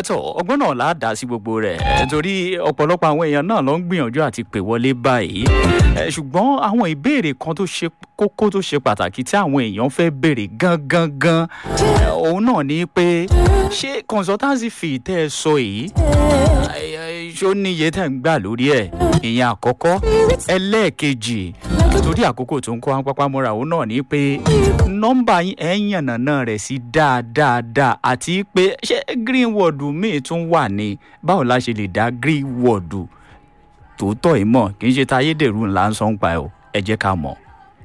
ẹtọ ọgbọ́n náà là á dá sí gbogbo rẹ̀ ẹ, torí ọ̀pọ̀lọpọ̀ àwọn èèyàn náà ló ń gbìyànjú àti pè wọlé báyìí ẹ, ṣùgbọ́n àwọn ìbéèrè kan tó ṣe kókó tó ṣe pàtàkì tí àwọn èèyàn fẹ́ béèrè gangan gan ẹ, òun náà ni pé ṣé consultancy fee tẹ́ ẹ sọ yìí ẹ, ẹ, ṣó níye tẹ́ ń gbà lórí ẹ̀ ìyẹn àkọ́kọ́ ẹlẹ́ẹ̀kejì torí àkókò tó ń kó wọn pápá mọ́ra òun náà ni pé nọ́mbà yín ẹ̀ ń yànnàná rẹ̀ sí dáadáa àti pé ṣé greenwood míì tún wà ní báwo la ṣe lè dá greenwood tòótọ́ yìí mọ̀ kì í ṣe ta ayédèrú ńlá ń sọ ń pa ẹ̀ o ẹ jẹ́ ká mọ̀.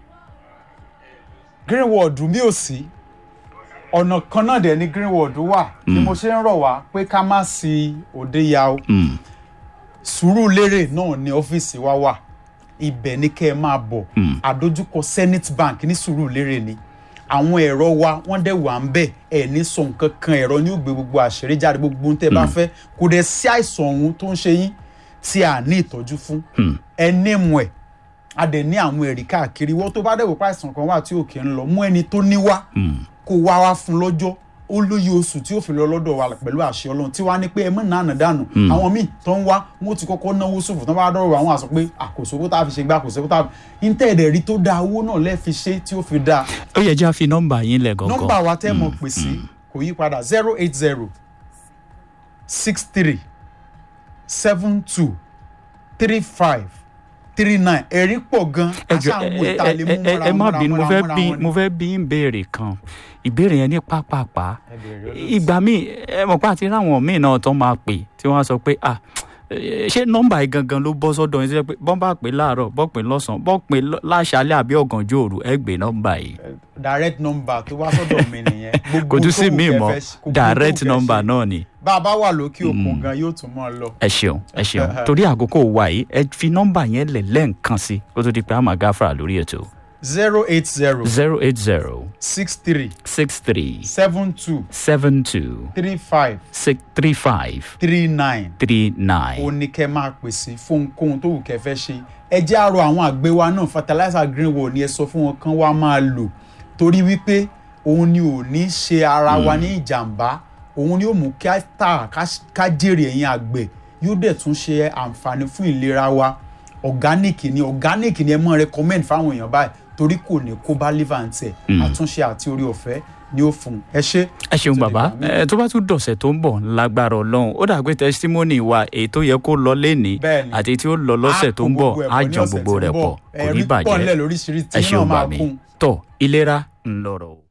greenwood mi ò sí ọ̀nà kan náà dẹ̀ ni greenwood wà ni mo ṣe ń rọ̀ wá pé ká má sí òde ya o Mm, sùúrùlérè náà ni ọ́fíìsì wa wà ibẹ̀ ni kẹ́ ẹ máa bọ̀ àdójúkọ zenith bank ní sùúrùlérè ni àwọn ẹ̀rọ wa wọ́n dẹ̀ wà ń bẹ̀ ẹ̀ ní sọ nǹkan kan ẹ̀rọ ní ògbé gbogbo àṣírí jáde gbogbo ohun tẹ́ ẹ bá fẹ́ kò dẹ̀ sí àìsàn ọ̀hún tó ń ṣe yín tí a ní ìtọ́jú fún ẹ ní mu ẹ̀ a dẹ̀ ní àwọn ẹ̀rí káàkiri wọ́n tó bá dẹ̀ wò pé àìsàn kan wà tí òkè ń lọ mú ẹni tó ní wá kó wá wá fún lọ́jọ́ ó lóye oṣù tí ó fi lọ lọ́dọ̀ wa pẹ̀lú àṣẹ ọlọ́run tí wàá ní pé ẹ mọ̀ náà dànù àwọn míì tó ń wá wọn ti kọ́kọ́ náwó ṣòfò tó bá dọ̀rọ̀ àwọn àṣọ pé àkóso kó tá a fi ṣe gbá àkóso kó tá a fi ń tẹ̀ ẹ̀dẹ̀ rí tó da owó náà lẹ́ẹ̀ fi ṣe tí ó fi da ó yẹ jẹ́ àfi nọ́mbà yín lẹ̀ gangan. nọ́mbà wa tẹ́ mọ̀ pè sí kò yí padà zero eight zero six three seven two three five three nine ẹ̀rí pọ̀ gan ẹ jọ aṣáàmú ẹ ìta ẹ lè mú ẹ mọ́ra ẹ má mọ́ra bínú mo mọ́ra fẹ́ mọ́ra bí wọn ni. mo fẹ́ bí ń béèrè kan ìbéèrè yẹn ní pápápá Ẹ béèrè olóòtú. ìgbà míì ẹ mọ̀ pé àti ráwọn míì náà tó máa pè tí wọ́n á sọ pé ah eh, ṣé nọ́mbà yìí gangan ló bọ́ sọ́dọ̀ yín sí pé bọ́n bá pè láàárọ̀ bọ́ pè lọ́sàn-án bọ́ pè lọ́- láṣálẹ́ àbí ọ̀gànjọ́ òru ẹ gbé nọ́mbà yìí direct number tó wá sọ́dọ̀ mi nìyẹn. Gbogbo kò tún tó sí wù míì kẹ́ mọ́ fẹ́ ṣe- gbogbo tó wù direct kẹ́ number ṣe. náà ni bá a bá wà lókè òkun gan yóò tún mọ́ ọ lọ. ẹ ṣeun ẹ ṣeun torí àkókò wa yìí ẹ fi nọ́mbà yẹn lẹ̀ lẹ́ǹkan sí kó tó di pé a máa gáfàrà lórí ètò zero eight zero zero eight zero six three six three seven two seven two three five six three five three nine three nine. ó ní kẹ́ máa pèsè fún ohunkóhun tó wù kẹ́ fẹ́ ṣe ẹ jẹ́ àrò àwọn àgbẹ̀ wa náà fertilizer greenwood ni ẹ sọ fún wọn kán wá máa lò torí wípé òun ni ò ní ṣe ara wa ní ìjàmbá òun ni ó mú kí á tà ká- ká jèrè ẹ̀yìn àgbẹ̀ yóò dẹ̀ tún ṣe àǹfààní fún ìlera wa organic ni organic ni ẹ mọ̀ recommend fáwọn èèyàn báyìí torí kò ní kó bá liver ń tẹ̀ àtúnṣe àti orí ọ̀fẹ́ ni ó fún un ẹ ṣe. ẹ ṣeun Tó bàbá dìgbà míì. ẹ tó bá tún dọ̀sẹ̀ tó ń bọ̀ lágbára ọlọ́run ó dàgbé testimony wa èyí tó yẹ kó lọ lénìí Bẹ́ẹ̀ni. àti tí ó lọ lọ́sẹ̀ tó ń bọ̀ á jọ gbogbo rẹ̀ pọ̀ kò ní ẹ̀rí pọ̀ bàjẹ́ nílẹ̀ lóríṣiríṣi ẹ tí náà ṣeun máa bà mí kún. tọ́ ìlera ńlọrọ̀ o.